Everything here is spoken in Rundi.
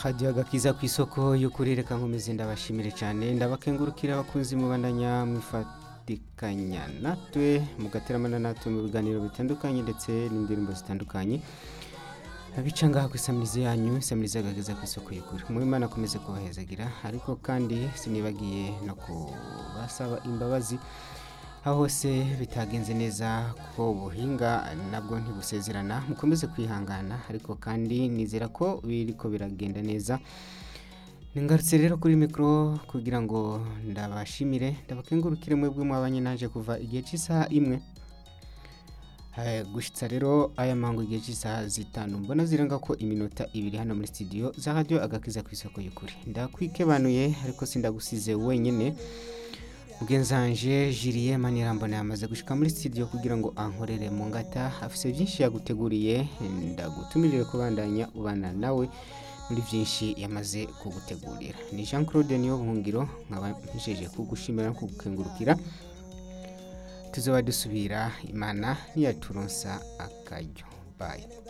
hajya agakiza ku isoko y'ukuri reka nkomeze ndabashimire cyane ndabakengurukira abakunzi mubandanya mwifatikanya natwe mugateramana natwe mu biganiro bitandukanye ndetse n'indirimbo zitandukanye bica ngaha ku isamirizi yanyu isamirizi agageza ku isoko y'ukuri mu imana akomeze kubahezagira ariko kandi sinibagiye no kubasaba imbabazi aho hose bitagenze neza kuko ubuhinga nabwo ntibusezerana mukomeze kwihangana ariko kandi nizera ko biriko biragenda neza ningarutse rero kuri mikoro kugira ngo ndabashimire ndabakengurukire mwebwe mwabanye naje kuva igihe cy'isaha imwe Eh, gushitsa rero aya mango igihe cy'isaha zitanu mbona zirenga ko iminota ibiri hano muri studio za radio agakiza ku isoko y'ukuri ndakwikebanuye ariko sindagusize wenyine mugenzanje Julie Manirambona yamaze gushika muri studio kugira ngo ankorere mu ngata afise byinshi yaguteguriye ndagutumirire kubandanya ubana nawe muri byinshi yamaze kugutegurira ni Jean Claude niyo buhungiro nkaba mpijeje kugushimira no kugukengurukira tuzoba dusubira imana niyaturonsa akaryo bye